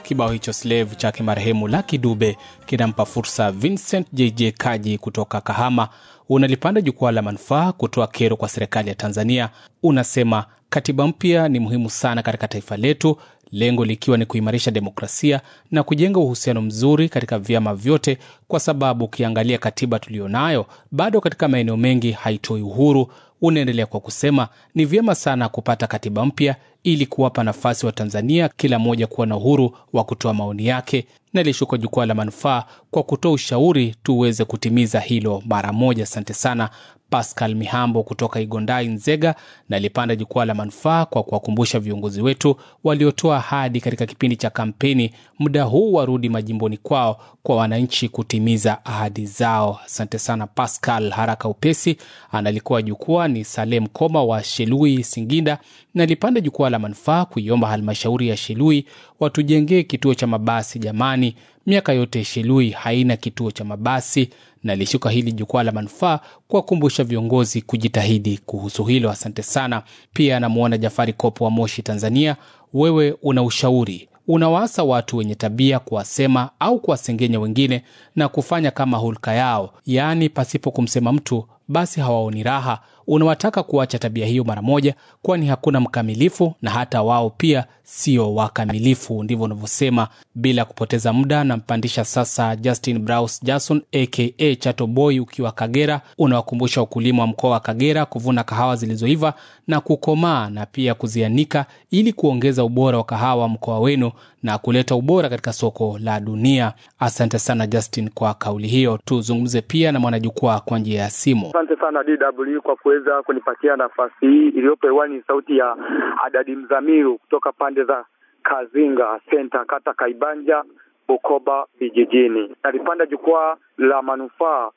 Kibao hicho Slave chake marehemu Lucky Dube kinampa fursa Vincent JJ Kaji kutoka Kahama. Unalipanda jukwaa la manufaa kutoa kero kwa serikali ya Tanzania. Unasema katiba mpya ni muhimu sana katika taifa letu, lengo likiwa ni kuimarisha demokrasia na kujenga uhusiano mzuri katika vyama vyote, kwa sababu ukiangalia katiba tuliyonayo bado katika maeneo mengi haitoi uhuru. Unaendelea kwa kusema ni vyema sana kupata katiba mpya ili kuwapa nafasi wa Tanzania kila mmoja kuwa na uhuru wa kutoa maoni yake. Nalishuka jukwaa la manufaa kwa kutoa ushauri tuweze kutimiza hilo mara moja. Asante sana Pascal Mihambo kutoka Igondai, Nzega. Nalipanda jukwaa la manufaa kwa kuwakumbusha viongozi wetu waliotoa ahadi katika kipindi cha kampeni, muda huu warudi majimboni kwao kwa wananchi kutimiza ahadi zao. Asante sana Pascal. Haraka upesi analikuwa jukwaa ni Salem Koma wa Shelui, Singinda. Nalipanda jukwaa la manufaa kuiomba halmashauri ya Shelui watujengee kituo cha mabasi. Jamani, miaka yote Shelui haina kituo cha mabasi. Nalishuka hili jukwaa la manufaa kuwakumbusha viongozi kujitahidi kuhusu hilo. Asante sana. Pia anamwona Jafari Kopo wa Moshi, Tanzania. Wewe una ushauri unawaasa watu wenye tabia kuwasema au kuwasengenya wengine na kufanya kama hulka yao, yaani pasipo kumsema mtu basi hawaoni raha. Unawataka kuacha tabia hiyo mara moja, kwani hakuna mkamilifu na hata wao pia sio wakamilifu. Ndivyo unavyosema. Bila kupoteza muda, nampandisha sasa Justin Braus Jason aka Chato Boy ukiwa Kagera. Unawakumbusha wakulima wa mkoa wa Kagera kuvuna kahawa zilizoiva na kukomaa na pia kuzianika ili kuongeza ubora wa kahawa mkoa wenu na kuleta ubora katika soko la dunia. Asante sana Justin kwa kauli hiyo. Tuzungumze pia na mwanajukwaa kwa njia ya simu. Asante sana DW kwa kuweza kunipatia nafasi hii. Iliyopo hewani ni sauti ya Adadi Mzamiru kutoka pande za Kazinga Senta, kata Kaibanja, Bukoba vijijini. Nalipanda jukwaa la manufaa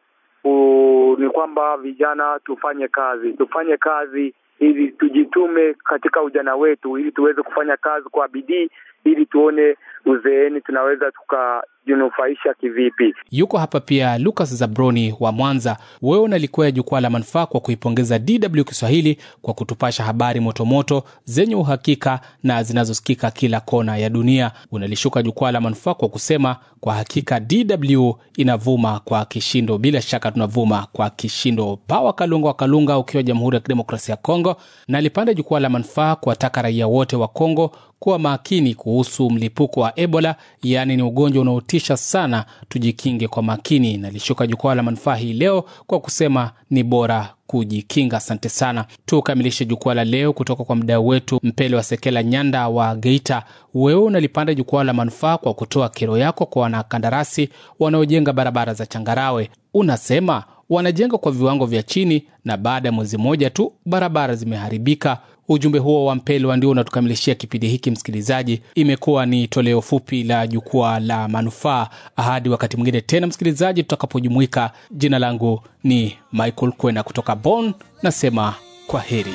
ni kwamba vijana tufanye kazi, tufanye kazi ili tujitume katika ujana wetu, ili tuweze kufanya kazi kwa bidii, ili tuone uzeeni tunaweza tukajinufaisha kivipi. Yuko hapa pia Lucas Zabroni wa Mwanza. Wewe unalikwea jukwaa la manufaa kwa kuipongeza DW Kiswahili kwa kutupasha habari motomoto zenye uhakika na zinazosikika kila kona ya dunia. Unalishuka jukwaa la manufaa kwa kusema kwa hakika DW inavuma kwa kishindo. Bila shaka tunavuma kwa kishindo. Pawa Kalunga wa Kalunga ukiwa Jamhuri ya Kidemokrasia ya Kongo, na alipanda jukwaa la manufaa kuwataka raia wote wa Kongo kuwa makini kuhusu mlipuko wa Ebola, yaani ni ugonjwa unaotisha sana, tujikinge kwa makini. Nalishuka jukwaa la manufaa hii leo kwa kusema ni bora kujikinga. Asante sana. Tukamilishe jukwaa la leo kutoka kwa mdau wetu Mpele wa Sekela Nyanda wa Geita. Wewe unalipanda jukwaa la manufaa kwa kutoa kero yako kwa wanakandarasi wanaojenga barabara za changarawe. Unasema wanajenga kwa viwango vya chini na baada ya mwezi mmoja tu barabara zimeharibika. Ujumbe huo wa Mpelwa ndio unatukamilishia kipindi hiki. Msikilizaji, imekuwa ni toleo fupi la jukwaa la manufaa. Hadi wakati mwingine tena, msikilizaji, tutakapojumuika. Jina langu ni Michael Kwena kutoka Bonn, nasema kwa heri.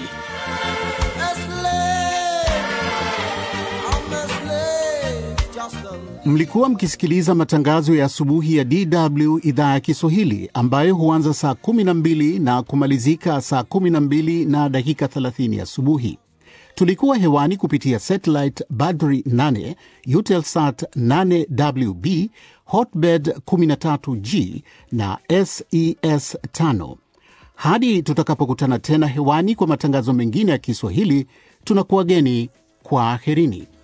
Mlikuwa mkisikiliza matangazo ya asubuhi ya DW idhaa ya Kiswahili ambayo huanza saa 12 na kumalizika saa 12 na dakika 30 asubuhi. Tulikuwa hewani kupitia satellite Badri 8, Eutelsat 8WB, Hotbird 13G na SES 5. Hadi tutakapokutana tena hewani kwa matangazo mengine ya Kiswahili, tunakuwageni kwa aherini.